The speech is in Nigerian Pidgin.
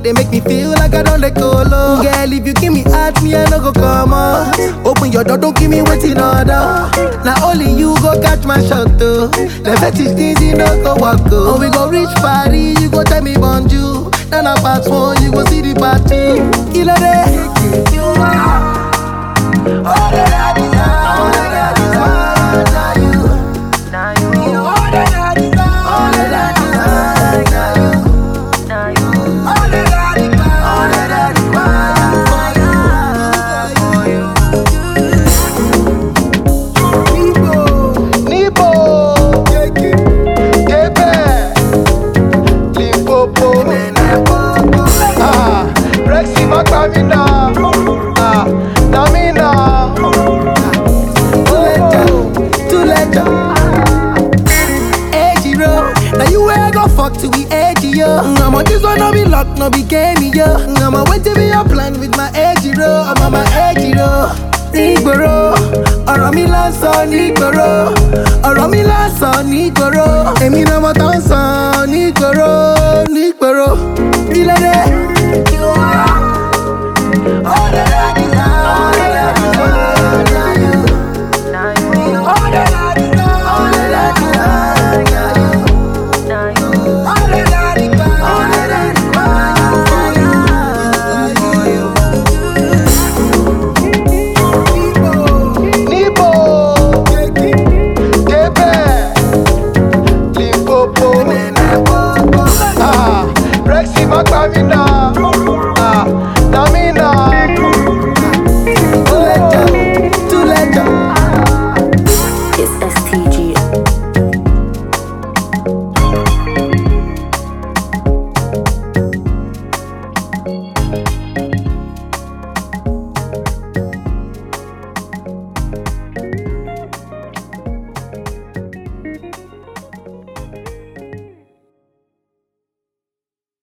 they make me feel like I don't let go low. Girl, if you give me heart, me I no go come on. Open your door, don't give me waiting order. Now only you go catch my shot though. The fetish things you no go walk go. Oh, we go reach party, you go tell me bonjour. Then I pass one, you go see the party. Killer day. You are all that I desire. All that I desire. Now you. Now you, You all that I desire. All that I desire. Now you. now you, All that I desire. All that I desire. For you. Nibo, Kebe, Limpopo, ah, Rexy Makamina, ah, Namina, Too late, Edgy road. Now you where I go fuck to be edgy, yo. I'm on this one, no be luck, no be game, yo. I'm on wait to be a plan with my edgy road. I'm on my edgy road. Nígboro, ọ̀rọ̀ mi là ń sọ nígboro, ọ̀rọ̀ mi là ń sọ nígboro, èmi náà mo tán sọ nígboro.